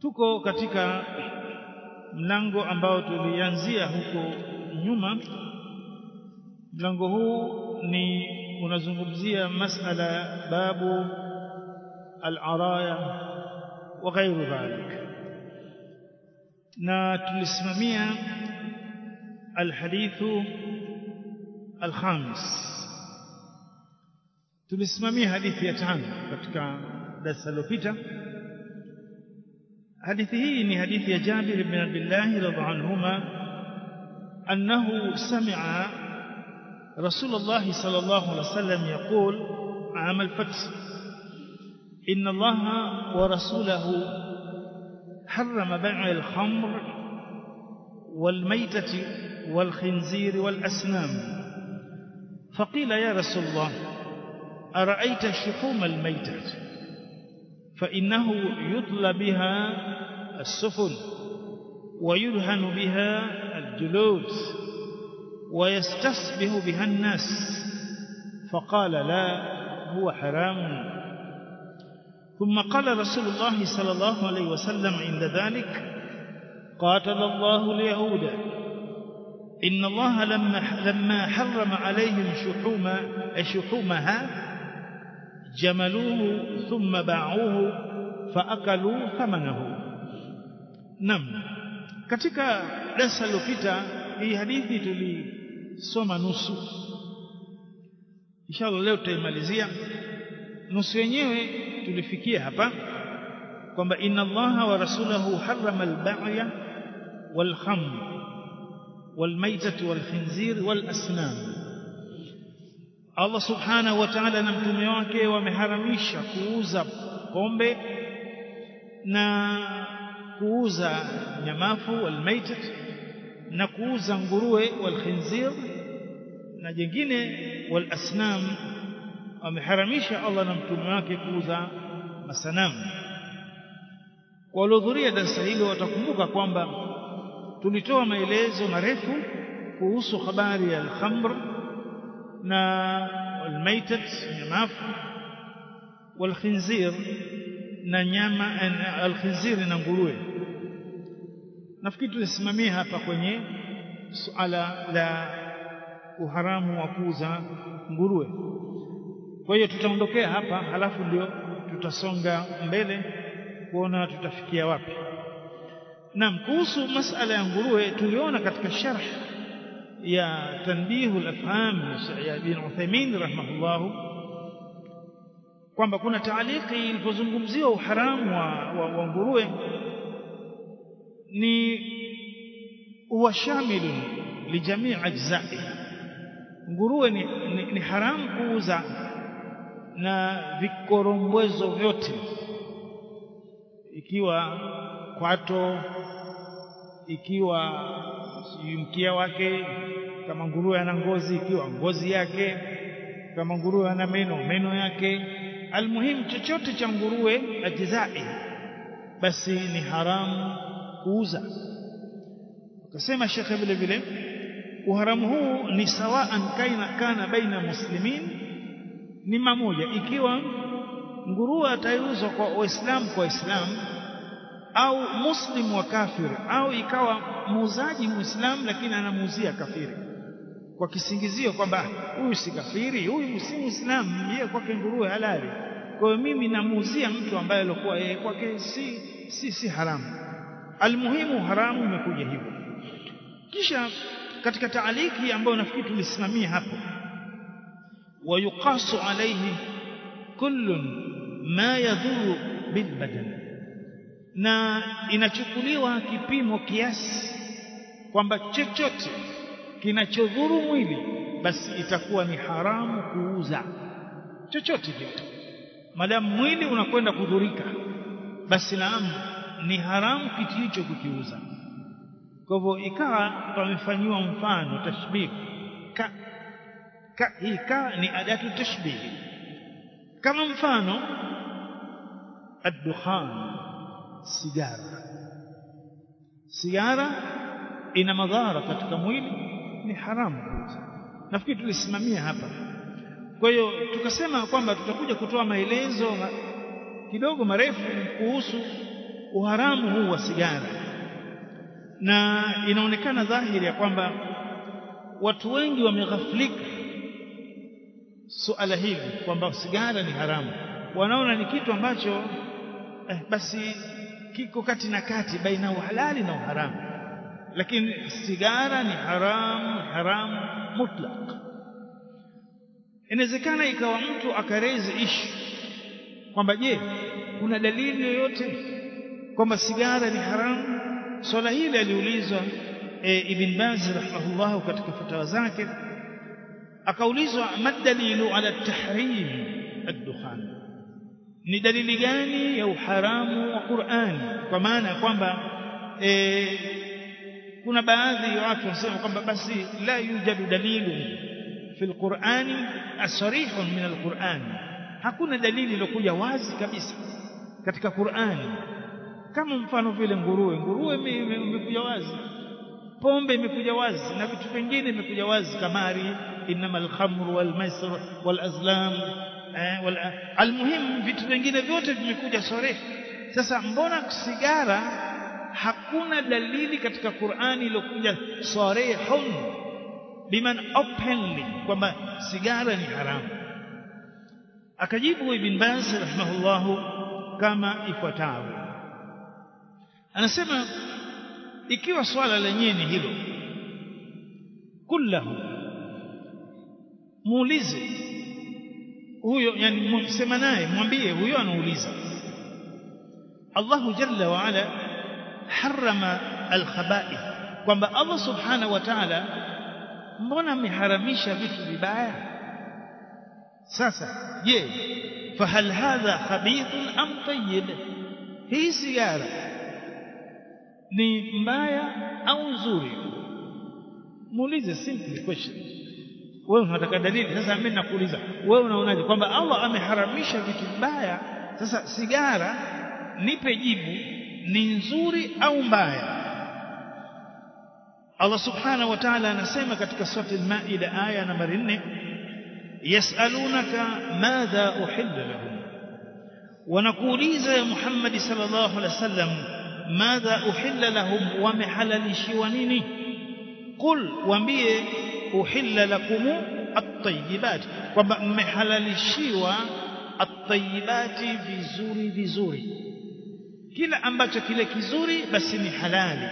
tuko katika mlango ambao tulianzia huko nyuma mlango huu ni unazungumzia masala babu al-araya wa ghairu dhalik na tulisimamia alhadithu alkhamis tulisimamia hadithi ya tano katika darasa lililopita hadithi hii ni hadithi ya Jabir ibn Abdullah radhiallahu anhuma annahu sami'a رسول الله صلى الله عليه وسلم يقول عام الفتح إن الله ورسوله حرم بيع الخمر والميتة والخنزير والأسنام فقيل يا رسول الله أرأيت شحوم الميتة فإنه يطلى بها السفن ويدهن بها الجلود ويستصبح بها الناس فقال لا هو حرام ثم قال رسول الله صلى الله عليه وسلم عند ذلك قاتل الله اليهود إن الله لما لما حرم عليهم شحوم شحومها جملوه ثم باعوه فأكلوا ثمنه نعم katika darasa lililopita hii hadithi tulisoma nusu inshallah leo tutaimalizia nusu yenyewe tulifikia hapa kwamba inna allaha wa rasulahu harrama al-ba'ya wal-khamr wal-maytah wal-khinzir wal-asnam Allah subhanahu wa ta'ala na mtume wake wameharamisha kuuza pombe na kuuza nyamafu wal-maytah na kuuza nguruwe wal-khinzir na jingine wal-asnam ameharamisha Allah na mtume wake kuuza masanamu waliohudhuria darasa hilo watakumbuka kwamba tulitoa maelezo marefu kuhusu habari ya al-khamr na al-maitat nyamafu wal-khinzir na nyama al-khinzir na nguruwe nafikiri tulisimamia hapa kwenye suala la uharamu wa kuuza nguruwe kwa hiyo tutaondokea hapa halafu ndio tutasonga mbele kuona tutafikia wapi naam kuhusu masala ya nguruwe tuliona katika sharh ya tanbihu al-afham ya ibn Uthaymeen rahimahullah kwamba kuna taaliki ilipozungumziwa uharamu wa, wa, wa nguruwe ni huwa shamilu lijamii ajzai nguruwe ni, ni, ni haramu kuuza na vikorombwezo vyote ikiwa kwato ikiwa mkia wake kama nguruwe ana ngozi ikiwa ngozi yake kama nguruwe ana meno meno yake almuhimu chochote cha nguruwe ajzai basi ni haramu kuuza akasema shekhe vile vile uharamu huu ni sawaan kaina kana baina muslimin ni mamoja ikiwa nguruwe ataiuzwa kwa waislamu kwa waislamu au muslim wa kafir au ikawa muuzaji muislamu lakini anamuuzia kafiri kwa kisingizio kwamba huyu si kafiri huyu si muislamu yeye kwake nguruwe halali kwa hiyo mimi namuuzia mtu ambaye alikuwa yeye kwake si si si haramu almuhimu haramu umekuja hivyo kisha katika taaliki ambayo nafikiri tulisimamia hapo ويقاس عليه كل ما يضر بالبدن na inachukuliwa kipimo kiasi kwamba chochote kinachodhuru mwili basi itakuwa ni haramu kuuza chochote kile madamu mwili unakwenda kudhurika basi naam ni haramu kitu hicho kukiuza kwa hivyo ikawa pamefanyiwa mfano tashbih ka ka hii ka ni adatu tashbih kama mfano ad-dukhan sigara sigara ina madhara katika mwili ni haramu kuuza nafikiri tulisimamia hapa kwa hiyo tukasema kwamba tutakuja kutoa maelezo ma, kidogo marefu kuhusu uharamu huu wa sigara na inaonekana dhahiri ya kwamba watu wengi wameghaflika suala hili kwamba sigara ni haramu wanaona ni kitu ambacho eh, basi kiko kati na kati baina uhalali na uharamu lakini sigara ni haramu haramu mutlaq inawezekana ikawa mtu akarezi ishu kwamba je kuna dalili yoyote kwamba sigara ni haramu swala hili aliulizwa e, Ibn Baz rahimahullah katika fatawa zake akaulizwa madalilu ala tahrim ad-dukhan ni dalili gani ya uharamu wa Qur'an kwa maana ya kwamba e, kuna baadhi ya watu wanasema kwamba basi la yujadu dalilu fi al-Qur'ani asrihun min al-Qur'an hakuna dalili iliyokuja wazi kabisa katika Qur'ani kama mfano vile nguruwe nguruwe imekuja wazi pombe imekuja wazi na vitu vingine imekuja wazi kamari innamal khamru wal maisir wal azlam eh, wal almuhim vitu vingine vyote vimekuja sore sasa mbona sigara hakuna dalili katika Qur'ani iliyokuja sarihun biman openly kwamba sigara ni haramu akajibu ibn Baz rahimahullahu kama ifuatavyo anasema ikiwa swala lenyewe ni hilo kullahu muulize huyo yani msema naye mwambie huyo anauliza Allahu jalla wa ala harama alkhaba'ith kwamba Allah subhanahu wa ta'ala mbona ameharamisha vitu vibaya sasa je fahal hadha khabithun am tayyib hii sigara ni mbaya au nzuri muulize simple question wewe unataka dalili sasa mimi nakuuliza wewe unaonaje kwamba Allah ameharamisha vitu vibaya sasa sigara nipe jibu ni nzuri au mbaya Allah subhanahu wa ta'ala anasema katika sura al-Maida aya nambari 4 yasalunaka madha uhilla lahum wanakuuliza ya Muhammad sallallahu alaihi wasallam madha uhilla lahum wamehalalishiwa nini qul waambie uhilla lakum at-tayyibat kwamba mmehalalishiwa at-tayyibati vizuri vizuri kila ambacho kile kizuri basi ni halali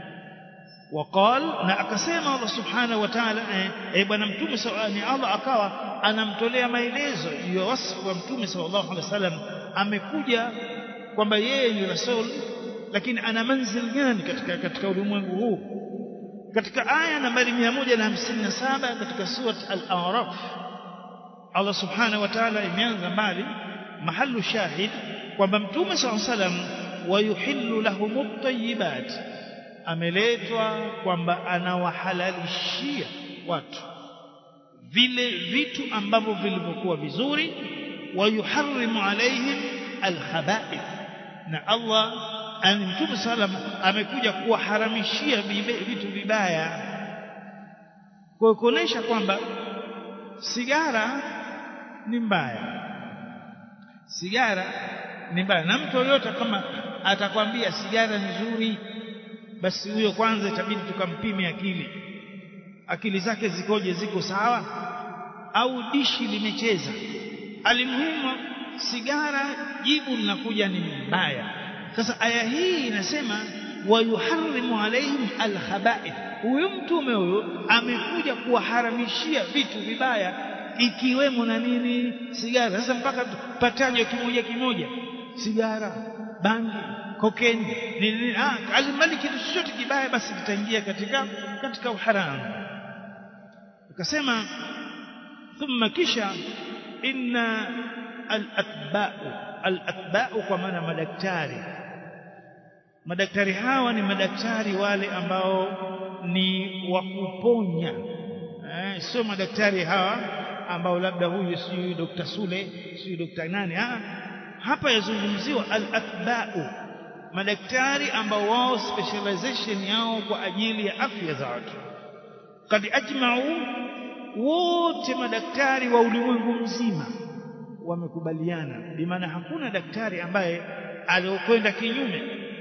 وقال na akasema Allah subhanahu wa ta'ala eh bwana mtume ni Allah akawa anamtolea maelezo ya wasfu wa mtume sallallahu alaihi wasallam amekuja kwamba yeye ni rasul lakini ana manzil gani katika katika ulimwengu huu katika aya nambari 157 katika surat al-a'raf Allah subhanahu wa ta'ala imeanza mbali mahallu shahid kwamba mtume sallallahu alaihi wasallam wayuhillu lahum at-tayyibat ameletwa kwamba anawahalalishia watu vile vitu ambavyo vilivyokuwa vizuri wayuharrimu alaihim alkhaba'ith na Allah ani mtume sallam amekuja kuwaharamishia vitu vibaya kwa kuonesha kwamba sigara ni mbaya sigara ni mbaya na mtu yoyote kama atakwambia sigara ni nzuri basi huyo kwanza itabidi tukampime akili akili zake zikoje ziko sawa au dishi limecheza alimuhimu sigara jibu linakuja ni mbaya sasa aya hii inasema wayuharrimu alaihim alkhaba'ith huyu mtume huyo amekuja kuwaharamishia vitu vibaya ikiwemo na nini sigara sasa mpaka patajwe kimoja kimoja sigara bangi kokeni nini ah alimali kitu chochote kibaya basi kitaingia katika katika uharamu akasema thumma kisha inna al-atba'u al-atba'u kwa maana madaktari madaktari hawa ni madaktari wale ambao ni wa kuponya eh, sio madaktari hawa ambao labda huyu sijui Dr. Sule sijui Dr. nani ah hapa yazungumziwa al-atba'u madaktari ambao wao specialization yao kwa ajili ya afya za watu kad ajma'u wote madaktari wa ulimwengu mzima wamekubaliana bimaana hakuna daktari ambaye aliokwenda kinyume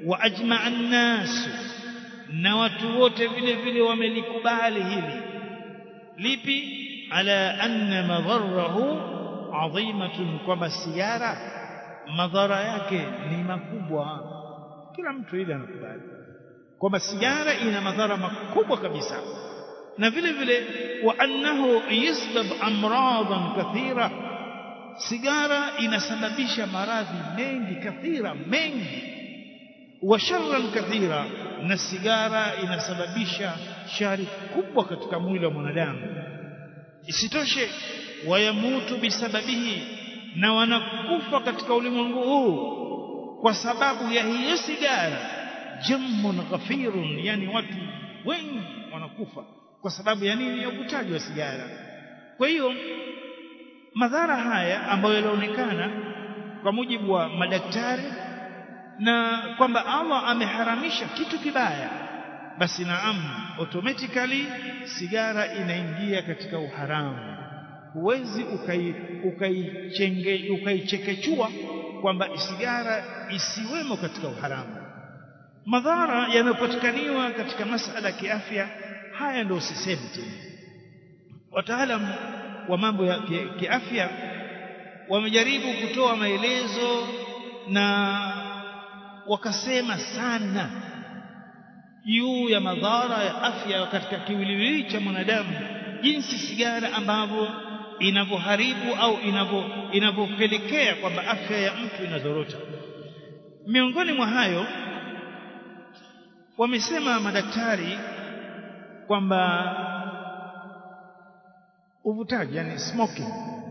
wa ajma'a an-nas na watu wote vile vile wamelikubali hili lipi ala anna madharahu adhimatun kwamba sigara madhara yake ni makubwa kila mtu ile anakubali kwamba sigara ina madhara makubwa kabisa na vile vile wa annahu yasbab amradan kathira sigara inasababisha maradhi mengi kathira mengi wa sharran kathira na sigara inasababisha shari kubwa katika mwili wa mwanadamu isitoshe wayamutu bisababihi na wanakufa katika ulimwengu huu kwa sababu ya hiyo sigara jammun ghafirun yani watu wengi wanakufa kwa sababu ya nini ya uvutaji wa sigara kwa hiyo madhara haya ambayo yalionekana kwa mujibu wa madaktari na kwamba Allah ameharamisha kitu kibaya basi naam automatically sigara inaingia katika uharamu huwezi ukaichenge ukaichekechua kwamba sigara isiwemo katika uharamu madhara yanayopatikaniwa katika masala ya kiafya haya ndio sisemi tena wataalam wa mambo ya kiafya wamejaribu kutoa maelezo na wakasema sana juu ya madhara ya afya katika kiwiliwili cha mwanadamu jinsi sigara ambavyo inavyoharibu au inavyo inavyopelekea kwamba afya ya mtu inazorota miongoni mwa hayo wamesema madaktari kwamba uvutaji yani smoking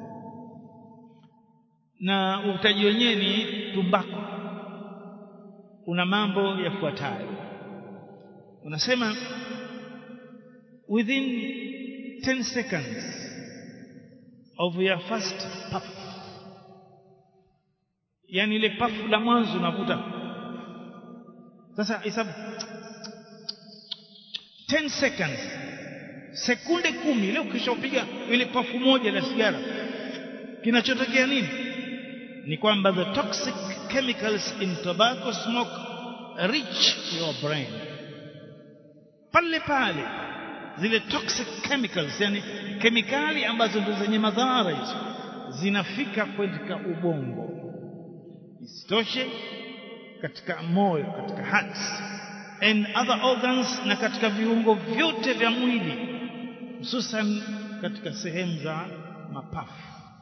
na uvutaji wenyewe ni tumbako una mambo yafuatayo unasema within 10 seconds of your first puff yani ile pafu la mwanzo unavuta sasa hesabu 10 seconds sekunde kumi leo ukishapiga ile pafu moja la sigara kinachotokea nini ni kwamba the toxic chemicals in tobacco smoke reach your brain pale pale zile toxic chemicals yani kemikali ambazo ndio zenye madhara hizo zinafika katika ubongo isitoshe katika moyo katika heart and other organs na katika viungo vyote vya mwili hususan katika sehemu za mapafu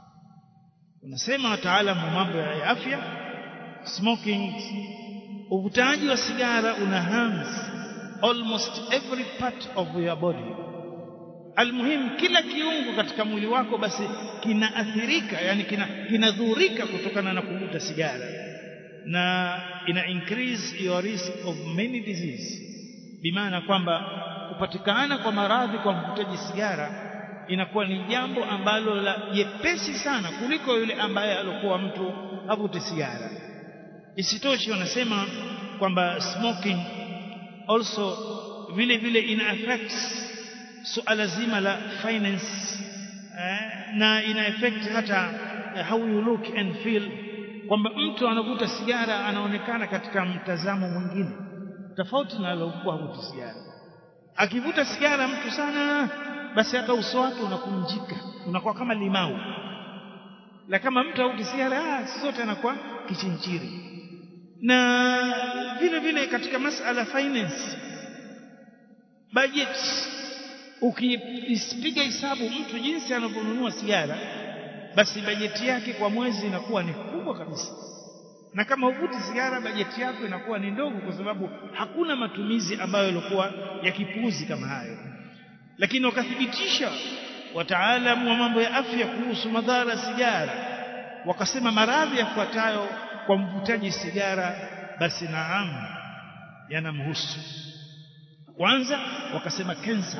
unasema wataalamu wa mambo ya afya smoking uvutaji wa sigara una harms almost every part of your body almuhim kila kiungo katika mwili wako basi kinaathirika yani kinadhurika kina kutokana na kuvuta sigara na ina increase your risk of many disease bimaana kwamba kupatikana kwa maradhi kwa mvutaji sigara inakuwa ni jambo ambalo la jepesi sana kuliko yule ambaye alikuwa mtu avute sigara isitoshe wanasema kwamba smoking also vile vile ina affects suala zima la finance eh, na ina affect hata uh, how you look and feel kwamba mtu anavuta sigara anaonekana katika mtazamo mwingine tofauti na aliokuwa havuti sigara akivuta sigara mtu sana basi hata uso wake unakunjika unakuwa kama limau la kama mtu havuti sigara ah, sote anakuwa kichinchiri na vile vile katika masala finance budget ukipiga hesabu mtu jinsi anavyonunua sigara basi bajeti yake kwa mwezi inakuwa ni kubwa kabisa na kama uvuti sigara bajeti yako inakuwa ni ndogo kwa sababu hakuna matumizi ambayo yalikuwa ya kipuuzi kama hayo lakini wakathibitisha wataalamu wa mambo ya afya kuhusu madhara ya sigara wakasema maradhi yafuatayo kwa mvutaji sigara basi naam yanamhusu kwanza wakasema cancer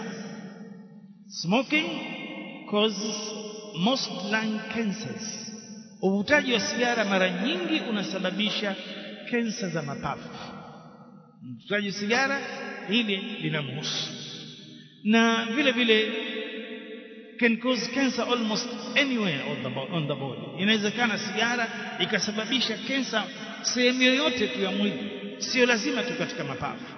smoking causes most lung cancers uvutaji wa sigara mara nyingi unasababisha kensa za mapafu mvutaji sigara hili linamhusu na vile vile can cause cancer almost anywhere on the, on the body inawezekana sigara ikasababisha kensa sehemu yoyote tu ya mwili sio lazima tu katika mapafu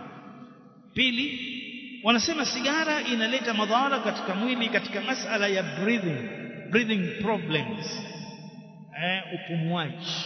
pili wanasema sigara inaleta madhara katika mwili katika masala ya breathing breathing problems eh, upumuaji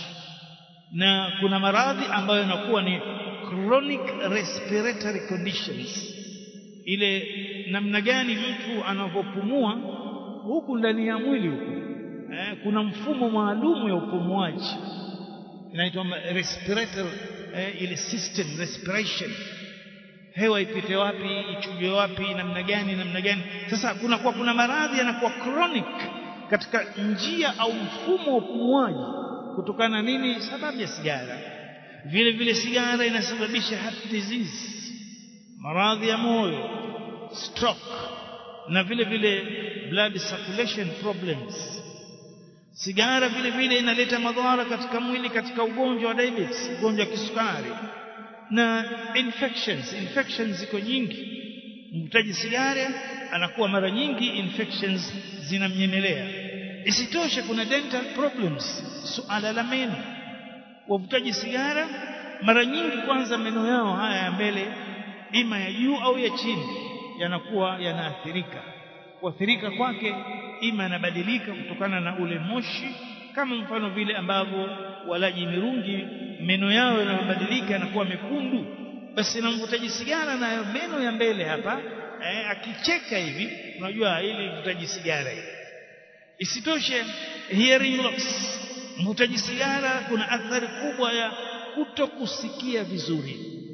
na kuna maradhi ambayo yanakuwa ni chronic respiratory conditions ile namna gani mtu anavyopumua huku ndani ya mwili huku eh, kuna mfumo maalum ya upumuaji inaitwa respiratory eh, ile system respiration hewa ipite wapi ichuje wapi namna gani namna gani sasa kuna kwa kuna maradhi yanakuwa chronic katika njia au mfumo wa upumuaji kutokana nini sababu ya sigara vile vile sigara inasababisha heart disease maradhi ya moyo stroke na vile vile blood circulation problems sigara vile vile inaleta madhara katika mwili katika ugonjwa wa diabetes ugonjwa wa kisukari na infections infections ziko nyingi mvutaji sigara anakuwa mara nyingi infections zinamnyemelea isitoshe kuna dental problems suala la meno wavutaji sigara mara nyingi kwanza meno yao haya ya mbele ima ya juu au ya chini yanakuwa yanaathirika kuathirika kwake ima yanabadilika kutokana na ule moshi kama mfano vile ambavyo walaji mirungi meno yao yanabadilika yanakuwa mekundu basi na mvutaji sigara nayo meno ya mbele hapa eh, akicheka hivi unajua ili mvutaji sigara hivi isitoshe hearing loss mvutaji sigara kuna athari kubwa ya kuto kusikia vizuri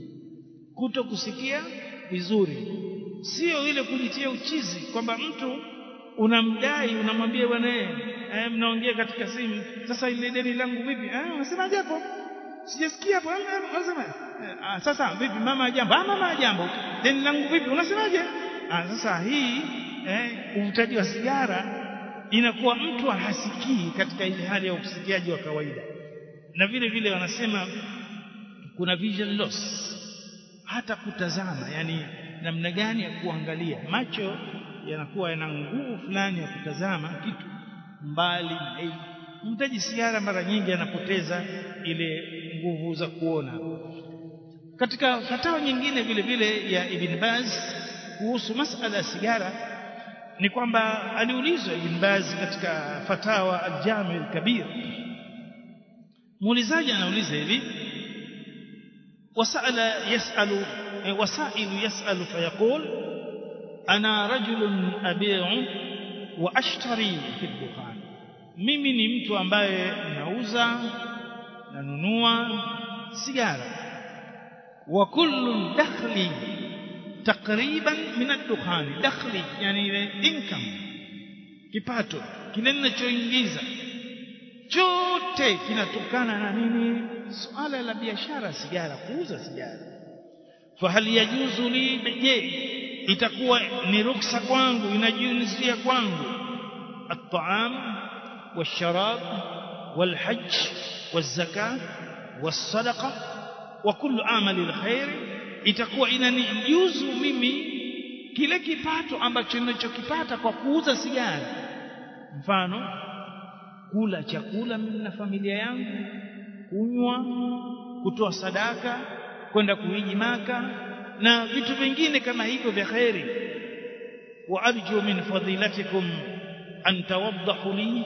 kuto kusikia vizuri sio ile kujitia uchizi kwamba mtu unamdai unamwambia bwana eh mnaongea katika simu sasa ile deni langu vipi ah unasemaje hapo sijasikia hapo unasema ah sasa vipi mama jambo ah mama jambo deni langu vipi unasemaje ah sasa hii eh uvutaji wa sigara inakuwa mtu hasikii katika ile hali ya usikiaji wa kawaida na vile vile wanasema kuna vision loss hata kutazama yani namna gani ya kuangalia macho yanakuwa yana nguvu fulani ya kutazama kitu mbali na hivi mtaji sigara mara nyingi anapoteza ile nguvu za kuona katika fatawa nyingine vile vile ya Ibn Baz kuhusu masala ya sigara ni kwamba aliulizwa Ibn Baz katika fatawa al-Jami al-Kabir muulizaji anauliza hivi وسأل يسأل وسائل يسأل فيقول أنا رجل أبيع وأشتري في الدخان mimi ni mtu ambaye nauza nanunua sigara wa kullu dakhli takriban min ad-dukhani dakhli yani ile income kipato kile ninachoingiza chote kinatokana na nini suala la biashara sigara kuuza sigara fahal yajuzu li je itakuwa ni ruksa kwangu inajuzia kwangu at-ta'am والشراب والحج والزكاة والصدقة وكل عمل الخير itakuwa inanijuzu mimi kile kipato ambacho ninachokipata kwa kuuza sigara mfano kula chakula mimi na familia yangu kunywa kutoa sadaka kwenda kuhiji maka na vitu vingine kama hivyo vya khairi wa arju min fadilatikum an tawaddahu li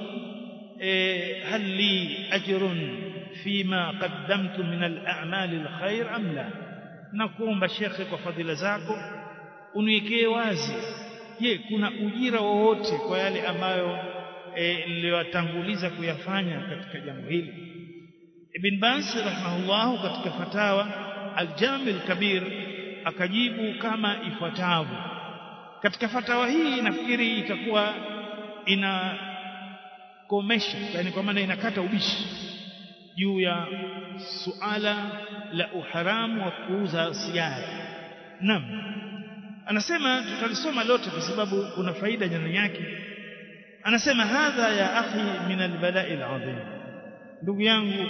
hal li ajrun fima qaddamtu min al-a'mal al-khair am la nakuomba shekhe kwa fadhila zako uniwekee wazi je kuna ujira wowote kwa yale ambayo e, niliyotanguliza kuyafanya katika jambo hili Ibn Baz rahimahullah katika fatawa al-Jami al-Kabir akajibu kama ifuatavyo katika fatawa hii nafikiri itakuwa ina komesha yani kwa maana inakata ubishi juu ya suala la uharamu wa kuuza sigara naam anasema tutalisoma lote kwa sababu kuna faida ndani yake anasema hadha ya akhi min albala'i alazim ndugu yangu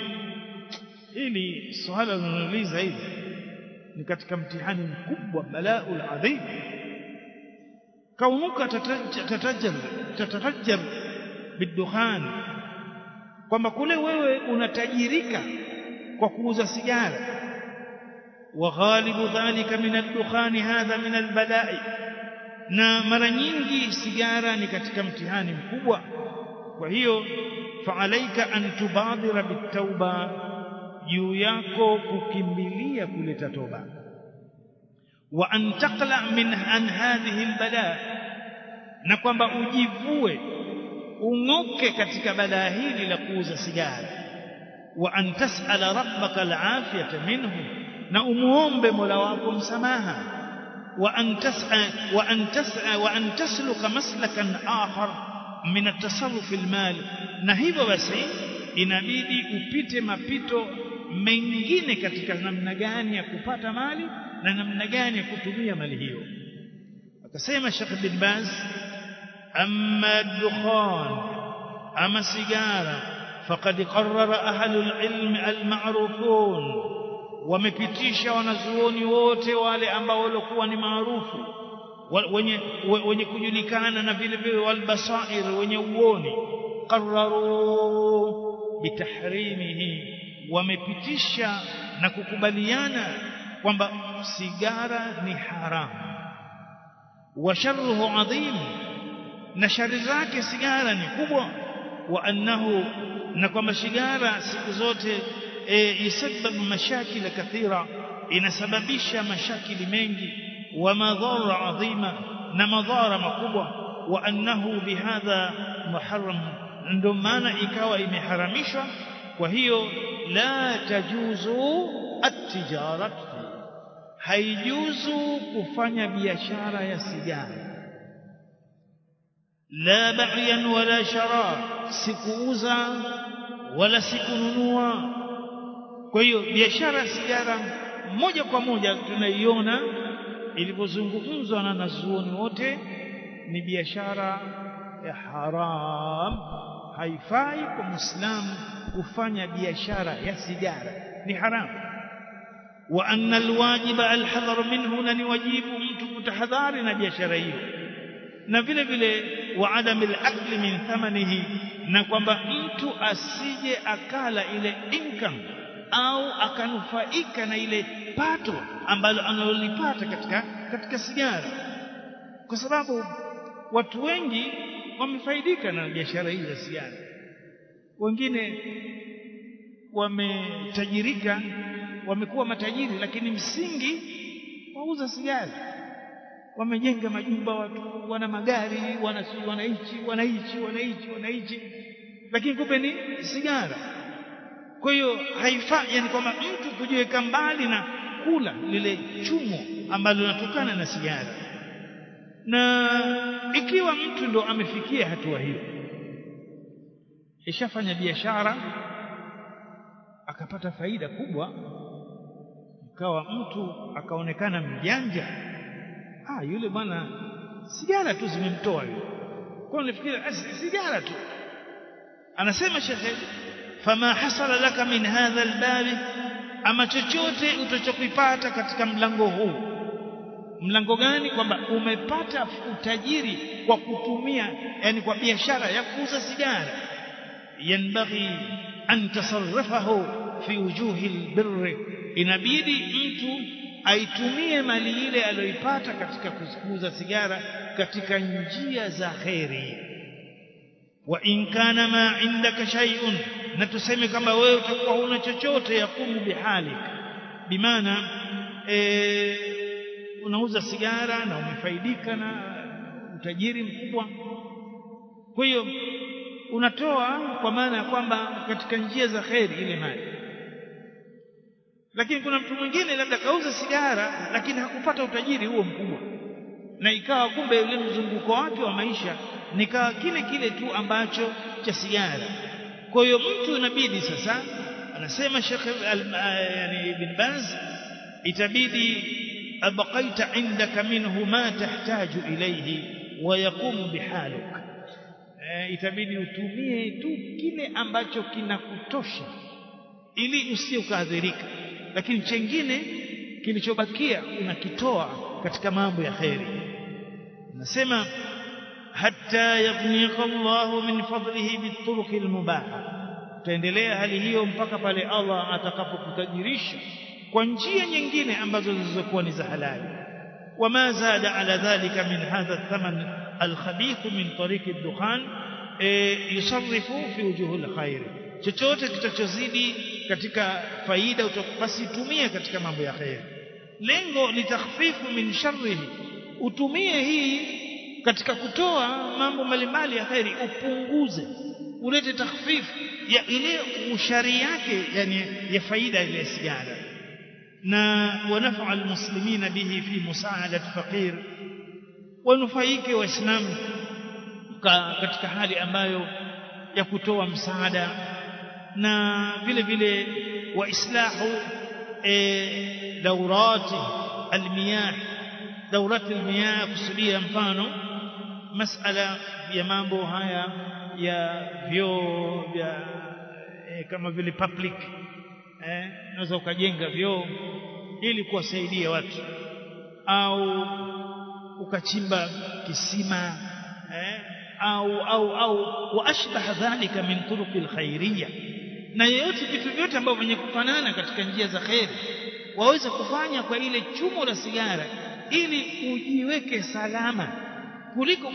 ili swala linauliza hivi ni katika mtihani mkubwa bala'ul adhim kaunuka tatajjar tatafajjar bidukhan kwamba kule wewe unatajirika kwa kuuza sigara وغالب ذلك من الدخان هذا من البلاء na mara nyingi sigara ni katika mtihani mkubwa kwa hiyo faalaika an tubadira bitauba juu yako kukimbilia kuleta toba wa an taqla min an hadhihi albala na kwamba ujivue ung'oke katika balaa hili la kuuza sigara wa an tas'ala rabbaka alafiyata minhu na umuombe mola wako msamaha wa an tas'a wa an tas'a wa an tasluka maslakan akhar min at-tasarruf al-mal na hivyo basi inabidi upite mapito mengine katika namna gani ya kupata mali na namna gani ya kutumia mali hiyo akasema Sheikh bin Baz amma dukhan ama sigara faqad qarrara ahlul ilm al-ma'rufun wamepitisha wanazuoni wote wale ambao walikuwa ni maarufu wenye wenye kujulikana na vile vile walbasair wenye uoni qarraru bitahrimihi wamepitisha na kukubaliana kwamba sigara ni haramu wa sharruhu adhim na shari zake sigara ni kubwa wa annahu na kwamba sigara siku zote e, yasabab mashakil kathira inasababisha mashakili mengi wa madhara adhima na madhara makubwa wa annahu bihadha muharram ndio maana ikawa imeharamishwa kwa hiyo la tajuzu at-tijarat haijuzu kufanya biashara ya sigara la ba'yan wala shara sikuuza wala sikununua kwa hiyo biashara ya sigara moja kwa moja tunaiona ilivyozungumzwa na nazuoni wote ni biashara ya haram haifai kwa muislamu kufanya biashara ya sigara ni haramu wa anna alwajiba alhadhar minhu na ni wajibu mtu kutahadhari na biashara hiyo na vile vile wa adam alakli min thamanihi na kwamba mtu asije akala ile income au akanufaika na ile pato ambalo analolipata katika katika sigara kwa sababu watu wengi wamefaidika na biashara hii ya sigara wengine wametajirika wamekuwa matajiri lakini msingi wauza sigara wamejenga majumba watu wana magari wana wanaichi wanaichi wanaichi wanaichi lakini kumbe ni sigara kwa hiyo haifai yani kwamba mtu kujiweka mbali na kula lile chumo ambalo linatokana na sigara na ikiwa mtu ndo amefikia hatua hiyo ishafanya biashara akapata faida kubwa ikawa mtu akaonekana mjanja ah yule bwana sigara tu zimemtoa yule kwa nifikiri sigara tu anasema shekhe fama hasala laka min hadha albab ama chochote utachokipata katika mlango huu mlango gani kwamba umepata utajiri kwa kutumia yani kwa biashara ya kuuza sigara yanbaghi an tasarrafahu fi wujuhi albirr inabidi mtu aitumie mali ile aliyoipata katika kuuza sigara katika njia za kheri wa in kana ma indaka shay'un na tuseme kama wewe utakuwa huna chochote yakumu bihalik bimaana e, unauza sigara na umefaidika na utajiri mkubwa kwa hiyo unatoa kwa maana ya kwamba katika njia za kheri ile mali lakini kuna mtu mwingine labda kauza sigara lakini hakupata utajiri huo mkubwa na ikawa kumbe yule mzunguko wake wa maisha nikawa kile kile tu ambacho cha sigara kwa hiyo mtu inabidi sasa anasema Sheikh yani Ibn Baz itabidi abqaita indaka minhu ma tahtaju ilayhi wa yaqumu bihaluk e, itabidi utumie tu kile ambacho kinakutosha ili usije ukaadhirika lakini chengine kilichobakia unakitoa katika mambo ya kheri nasema hatta yaghniyaka Allahu min fadlihi bituruki almubaha utaendelea hali hiyo mpaka pale Allah atakapokutajirisha kwa njia nyingine ambazo zilizokuwa ni za halali wama zada ala dhalika min hadha thaman alkhabith min tariq ad-dukhan yusarrifu fi wujuh alkhair chochote kitachozidi katika faida basi tumie katika mambo ya khair lengo litakhfifu min sharrihi utumie hii katika kutoa mambo mbalimbali ya khairi upunguze ulete takhfifu ya ile ushari yake yani ya faida ile sigara na wanafa almuslimina bihi fi musaadat faqir wanufaike waislamu katika hali ambayo ya kutoa msaada na vile vile waislahu e, daurati almiyah daurati almiyah kusudia mfano masala ya mambo haya ya vyoo vya e, kama vile public eh unaweza ukajenga vyoo ili kuwasaidia watu au ukachimba kisima eh au au au waashbah dhalika min turuq alkhairiyya na yote vitu vyote ambavyo vyenye kufanana katika njia za khairi waweza kufanya kwa ile chumo la sigara ili ujiweke salama kuliko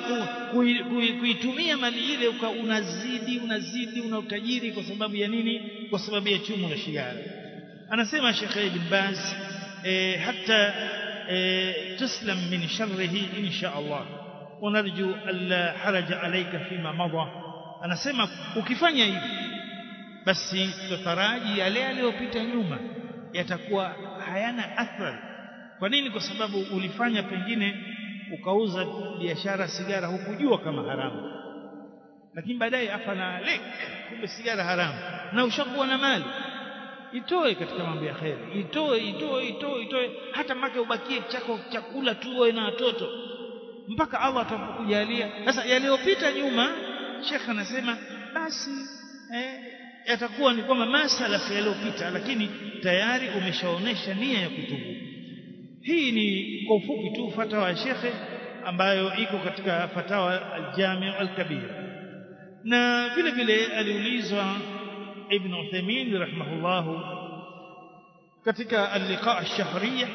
kuitumia mali ile uka unazidi unazidi una utajiri kwa sababu ya nini kwa sababu ya chumo la sigara anasema Sheikh Ibn Baz e, hata e, tuslam min sharrihi insha Allah ونرجو ألا حرج عليك فيما مضى anasema ukifanya hivi basi tutaraji yale yaliyopita nyuma yatakuwa hayana athari kwa nini kwa sababu ulifanya pengine ukauza biashara sigara hukujua kama haramu lakini baadaye afana lek kumbe sigara haramu na ushakuwa na mali itoe katika mambo ya kheri itoe itoe itoe itoe hata mpaka ubakie chako chakula tu wewe na watoto mpaka Allah atakujalia sasa yaliyopita nyuma Sheikh anasema basi eh, yatakuwa ni kwamba masala yaliyopita lakini tayari umeshaonesha nia ya kutubu hii ni kwa ufupi tu fatawa ya Sheikh ambayo iko katika fatawa al-Jami' al-Kabir na vile vile aliulizwa Ibn Uthaymeen rahimahullahu katika al-liqa' ash-shahriyah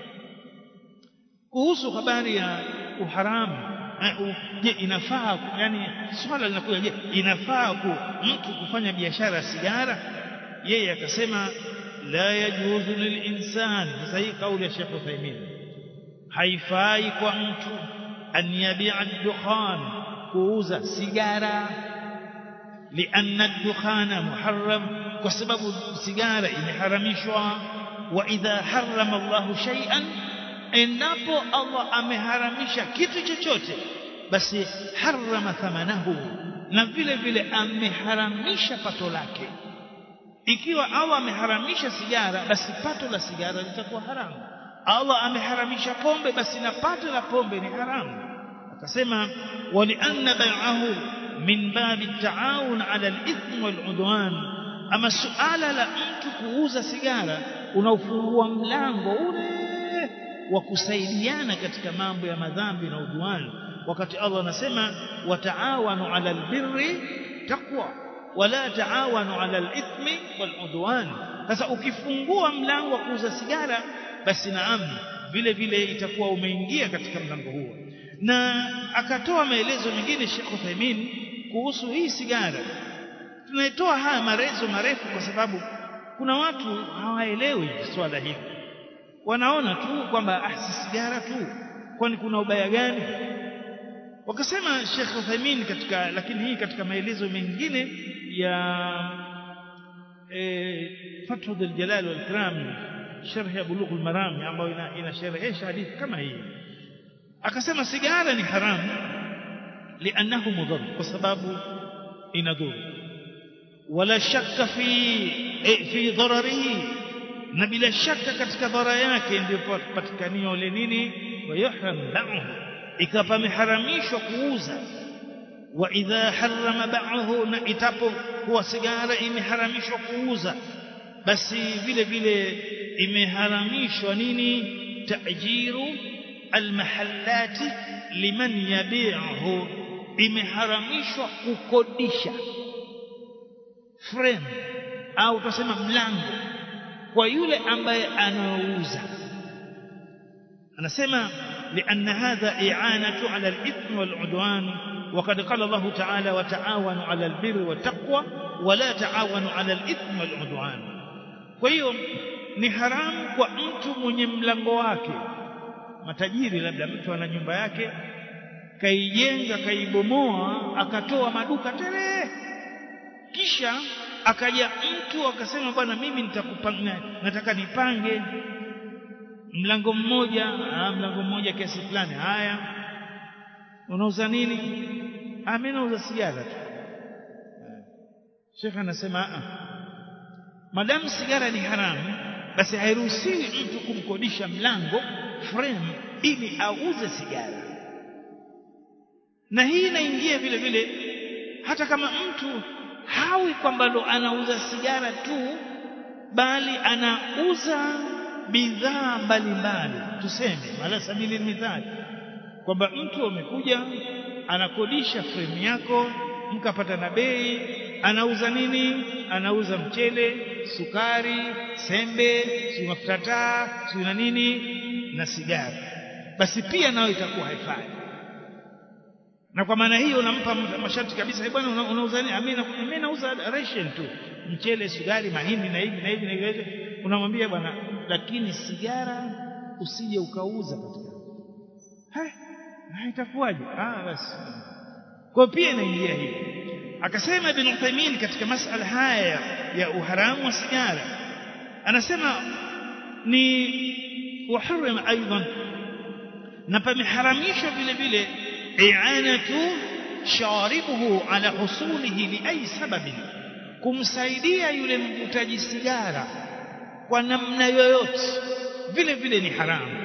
kuhusu habari ya uharamu je inafaa yani swala linakuja je inafaa ku mtu kufanya biashara ya sigara yeye akasema la yajuzu lilinsan sasa hii kauli ya Sheikh Uthaymeen haifai kwa mtu an yabi'a dukhan kuuza sigara لأن الدخان محرم وسبب السيجارة imeharamishwa وإذا حرم الله شيئا endapo Allah ameharamisha kitu chochote basi harama thamanahu na vile vile ameharamisha pato lake ikiwa Allah ameharamisha sigara basi pato la sigara litakuwa haramu Allah ameharamisha pombe basi na pato la pombe ni haramu akasema walianna bai'ahu min babi taawun ala al-ithm wal-udwan ama suala la mtu kuuza sigara unaufungua mlango ule wa kusaidiana katika mambo ya madhambi na udwani wakati Allah anasema wataawanu ala albirri taqwa wala taawanu ala alithmi waludwan sasa ukifungua mlango wa kuuza sigara basi naam vile vile itakuwa umeingia katika mlango huo na akatoa maelezo mengine Sheikh Uthaymeen kuhusu hii sigara tunaitoa haya marezo marefu kwa sababu kuna watu hawaelewi swala hili wanaona tu kwamba ah si sigara tu kwani kuna ubaya gani wakasema Sheikh Uthaymeen katika lakini hii katika maelezo mengine ya eh Fathul Jalal wal Ikram sharh ya Bulugh al-Maram ambayo inasherehesha hadithi kama hii akasema sigara ni haramu lianahu mudhar kwa sababu inadhuru wala shakka fi fi dhararihi na bila shaka katika dhara yake ndio patikania ile nini wayuhram ba'hu ikawa imeharamishwa kuuza wa idha harrama ba'hu na itapo kuwa sigara imeharamishwa kuuza basi vile vile imeharamishwa nini tajiru almahallati liman yabi'uhu imeharamishwa kukodisha frame au tusema mlango kwa yule ambaye anauza anasema لأن هذا إعانة على الإثم والعدوان وقد قال الله تعالى وتعاونوا على البر والتقوى ولا تعاونوا على الإثم والعدوان فهي ni haramu kwa mtu mwenye mlango wake matajiri labda mtu ana nyumba yake kaijenga kaibomoa akatoa maduka tele kisha akaja mtu akasema bwana mimi nitakupanga nataka nipange mlango mmoja ah, mlango mmoja kiasi fulani haya unauza nini ah mimi nauza sigara tu Sheikh anasema ah madamu sigara ni haramu basi hairuhusiwi mtu kumkodisha mlango frame ili auze sigara na hii inaingia vile vile hata kama mtu hawi kwamba ndo anauza sigara tu bali anauza bidhaa mbalimbali tuseme ala sabili mithali kwamba mtu amekuja anakodisha frame yako mkapata na bei anauza nini anauza mchele sukari sembe si mafuta taa si na nini na sigara basi pia nayo itakuwa haifai na kwa maana hiyo unampa masharti kabisa bwana una, unauza nini mimi nauza ration tu mchele sukari mahindi na hivi na hivi na hivi unamwambia bwana lakini sigara usije ukauza katika ha itakuwaje ah basi kwa pia inaingia hivi akasema ibn Uthaymeen katika masala haya ya uharamu wa sigara anasema ni وحرم ايضا na pameharamishwa vile vile i'anatu sharibuhu ala husulihi li ay sababin kumsaidia yule mvutaji sigara kwa namna yoyote vile vile ni haramu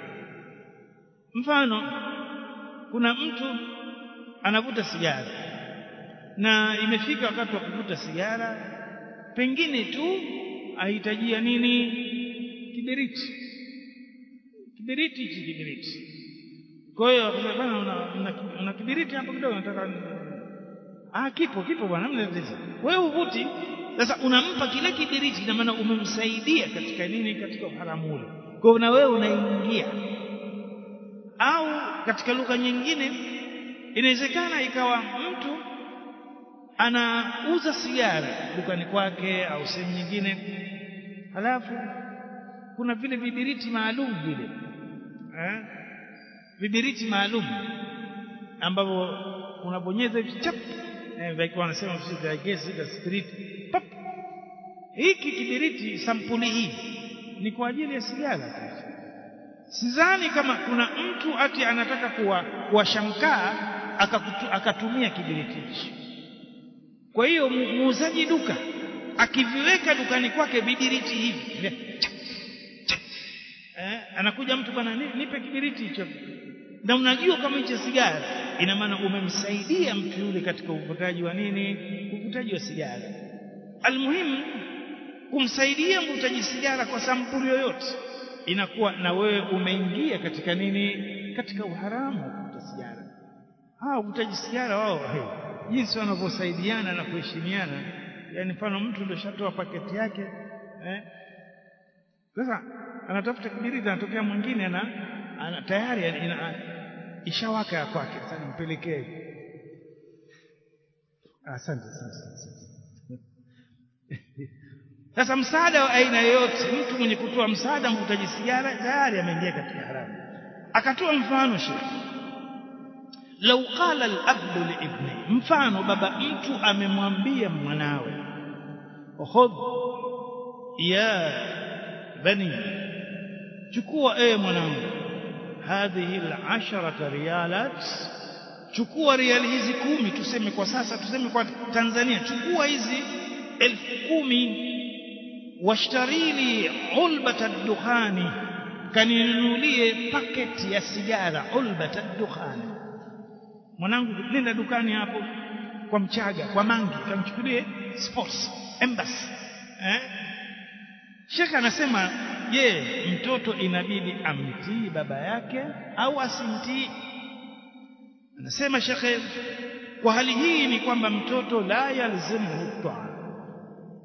mfano kuna mtu anavuta sigara na imefika wakati wa kuvuta sigara pengine tu ahitajia nini kiberiti kiberiti hichi kiberiti kwa hiyo akasema bwana una, una, una kiberiti hapo kidogo nataka ah kipo kipo bwana mna tatizo wewe uvuti sasa unampa kile kiberiti na maana umemsaidia katika nini katika uharamu ule kwa hiyo na wewe unaingia au katika lugha nyingine inawezekana ikawa mtu anauza sigara dukani kwake au sehemu nyingine halafu kuna vile vibiriti maalum vile eh vibiriti maalum ambavyo unabonyeza hivi chap eh wakiwa wanasema sisi I guess it spirit pap hiki kibiriti sampuli hii ni kwa ajili ya sigara tu sidhani kama kuna mtu ati anataka kuwa kuwashamkaa akatumia kibiriti hichi kwa hiyo muuzaji duka akiviweka dukani kwake vibiriti hivi eh, anakuja mtu bwana nipe kibiriti hicho na unajua kama hicho sigara ina maana umemsaidia mtu yule katika uvutaji wa nini uvutaji wa sigara almuhimu kumsaidia mvutaji sigara kwa sampuli yoyote inakuwa na wewe umeingia katika nini katika uharamu wa kuvuta sigara hawa uvutaji sigara wao hey, jinsi wanavyosaidiana na kuheshimiana yani mfano mtu ndio shatoa paketi yake eh sasa anatafuta kibiriti anatokea mwingine ana, ana tayari ina, ishawaka ya kwake sasa nimpelekee asante asante sasa msaada wa aina yoyote mtu mwenye kutoa msaada mvutaji sigara tayari ameingia katika haramu akatoa mfano shekhi lau qala al-abdu li ibni mfano baba mtu amemwambia mwanawe khudh ya bani chukua ewe mwanangu hadhihi al-asharata riyalat chukua riali hizi kumi tuseme kwa sasa tuseme kwa Tanzania chukua hizi elfu kumi washtarili ulbata dukhani kaninunulie paketi ya sigara ulbata dukhani mwanangu nenda dukani hapo kwa mchaga kwa mangi kamchukulie sports embassy eh Sheikh anasema je mtoto inabidi amtii baba yake au asimtii anasema Sheikh kwa hali hii ni kwamba mtoto la yalzimu taa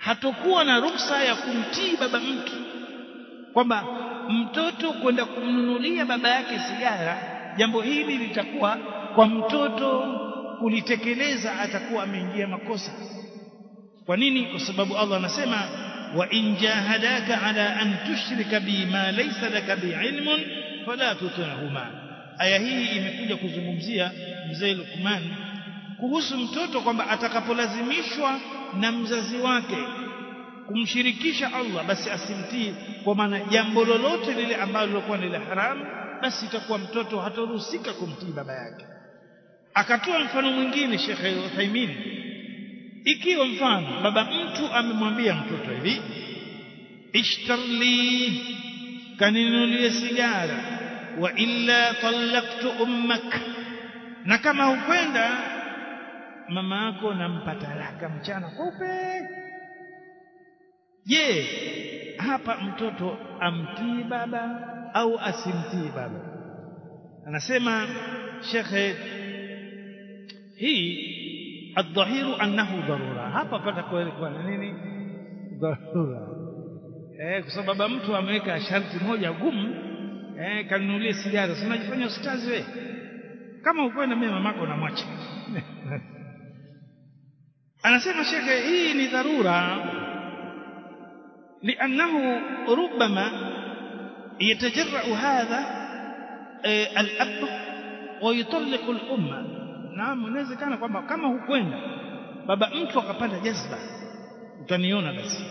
hatokuwa na ruksa ya kumtii baba mtu kwamba mtoto kwenda kumnunulia baba yake sigara jambo hili litakuwa kwa mtoto kulitekeleza atakuwa ameingia makosa kwa nini kwa sababu Allah anasema wa in jahadaka ala an tushrika bi ma laysa laka bi ilmun fala tutihuma aya hii imekuja kuzungumzia mzee Luqman kuhusu mtoto kwamba atakapolazimishwa na mzazi wake kumshirikisha Allah basi asimtii kwa maana jambo lolote lile ambalo lilikuwa ni la haramu basi itakuwa mtoto hataruhusika kumtii baba yake akatoa mfano mwingine Sheikh Uthaymeen ikiwa mfano baba mtu amemwambia mtoto hivi ishtarli kaninunulie sigara wa illa talaqtu ummak na kama hukwenda mama yako nampa talaka mchana kweupe je hapa mtoto amtii baba au asimtii baba anasema shekhe hii الظهير أنه ضرورة hapa pata kwa nini dharura eh kwa sababu mtu ameweka sharti moja gumu eh kanunulie sigara si unajifanya ustazi wewe kama ukwenda mimi mamako namwacha anasema shekhe hii ni dharura لأنه ربما يتجرأ هذا الأب ويطلق الأمة naam inawezekana kwamba kama hukwenda baba mtu akapanda jazba utaniona basi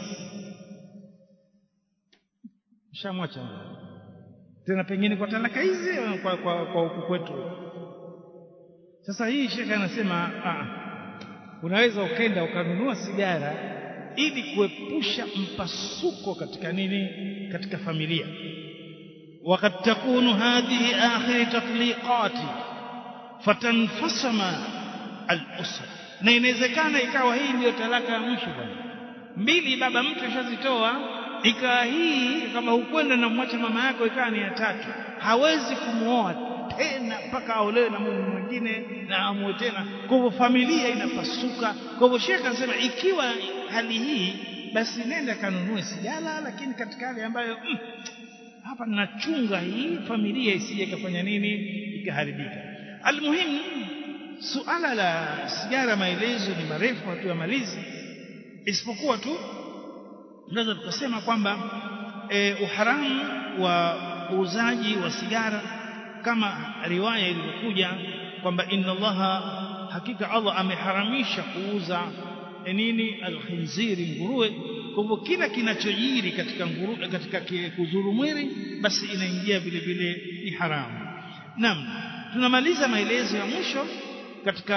shamwacha tena pengine kwa talaka hizi kwa kwa, kwa huku kwetu sasa hii shekhe anasema ah, unaweza ukenda ukanunua sigara ili kuepusha mpasuko katika nini katika familia وقد تكون هذه آخر تطليقات fatanfasama al-usra na inawezekana ikawa hii ndiyo talaka ya mwisho bwana mbili baba mtu ashazitoa ikawa hii kama hukwenda na mwacha mama yako ikawa ni ya tatu hawezi kumuoa tena mpaka aolewe na mume mwingine na amue tena kwa hivyo familia inapasuka kwa hivyo shekhe anasema ikiwa hali hii basi nenda kanunue sigara lakini katika hali ambayo mm, hapa nachunga hii familia isije ikafanya nini ikaharibika almuhimu suala la sigara maelezo ni marefu hatuyamalizi isipokuwa tu tunaweza tukasema kwamba e, uharamu wa uuzaji wa sigara kama riwaya ilivyokuja kwamba inna allaha hakika Allah ameharamisha kuuza nini alkhinziri nguruwe kwa hivyo kila kinachojiri katika nguru, katika kuzuru mwili basi inaingia vile vile ni haramu naam tunamaliza maelezo ya mwisho katika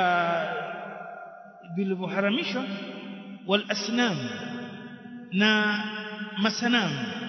vilivyoharamishwa wal asnam na masanamu